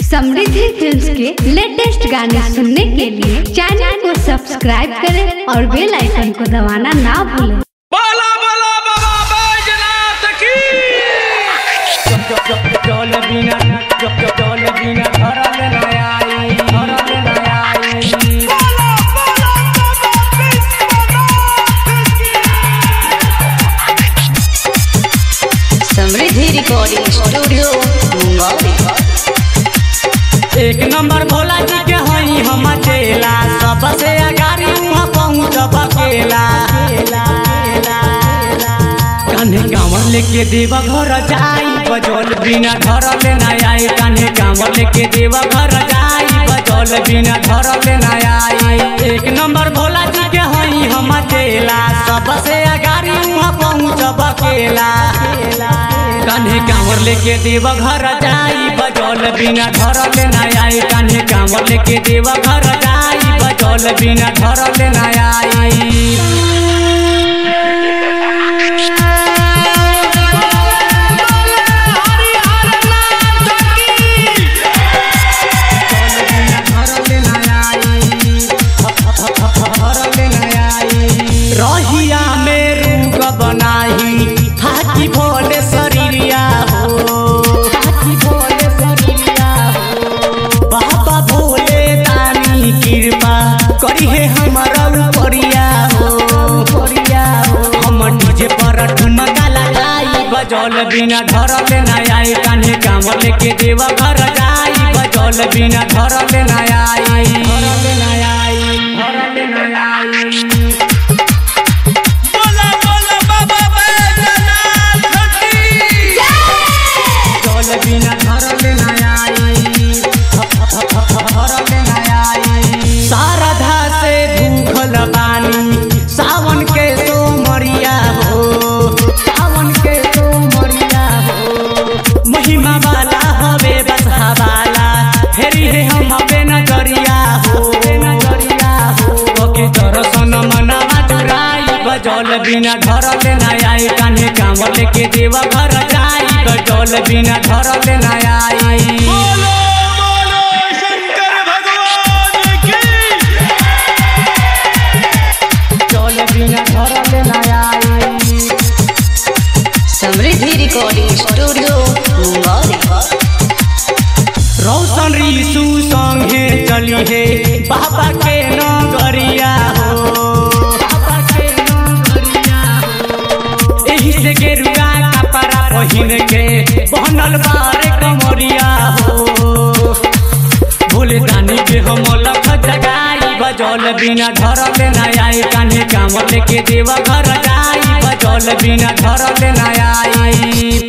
समृद्धि films के latest गाने सुनने के लिए चैनल को सब्सक्राइब करें और बेल आइकन को दबाना ना भूलें बोला बोला बाबा बैजनाथ की जल बिना जल बिना धरल न आई धरल न आई समृद्धि रिकॉर्डिंग स्टूडियो मुंगौली एक नंबर भोला जी के हई हम चेला सबसे अगाड़ी वहाँ पहुँचब अकेला कान्हे कांवर लेके देव घर जाई बजल बिना धरल न आई कान्हे कांवर लेके देव घर जाई बजल बिना धरल न आई एक नंबर भोला जी के हई हम चेला सबसे अगाड़ी वहाँ पहुँचब अकेला कान्हे कांवर लेके देव घर जाई बजल बिना धरल न आई कान्हे कांवर लेके देव घर जाई बजल बिना धरल न आई रहिया में रूप बनाही हाथी भोले शरीरिया हो हाथी भोले शरीरिया हो बाबा भोले तानी कृपा करी है हमारा उपरिया हो उपरिया हो हम डीजे पर ठुमका लगाई बजल बिना धरल न आई कान्हे काम लेके देवा घर जाई बजल बिना धरल न आई धरल न आई धरल न आई बोला बोला बाबा बैजनाथ की जल बिना धरल न आई धरल न आई शारदा से भूखल बानी सावन के सोमरिया हो सावन के सोमरिया हो महिमा वाला हवे बसहा वाला फेरी है हम पे नजरिया हो नजरिया हो के दर्शन मनवा चुराई बजल बिना धरल न आई कान्हे काम लेके देवा घर जाई बजल बिना धरल न आई बोलो बोलो शंकर भगवान की जल बिना धरल न आई समृद्धि रिकॉर्डिंग स्टूडियो मुंगौली रौशन ऋषु संगे चली हे बाबा के नगरिया हो बाबा के नगरिया हो एही से गेरुआ कपड़ा पहिन के बनल बारे कमरिया हो भूल दानी के हम लख जगाई बजल बिना धरल न आई कान्हे काम लेके देवा घर जाई बजल बिना धरल न आई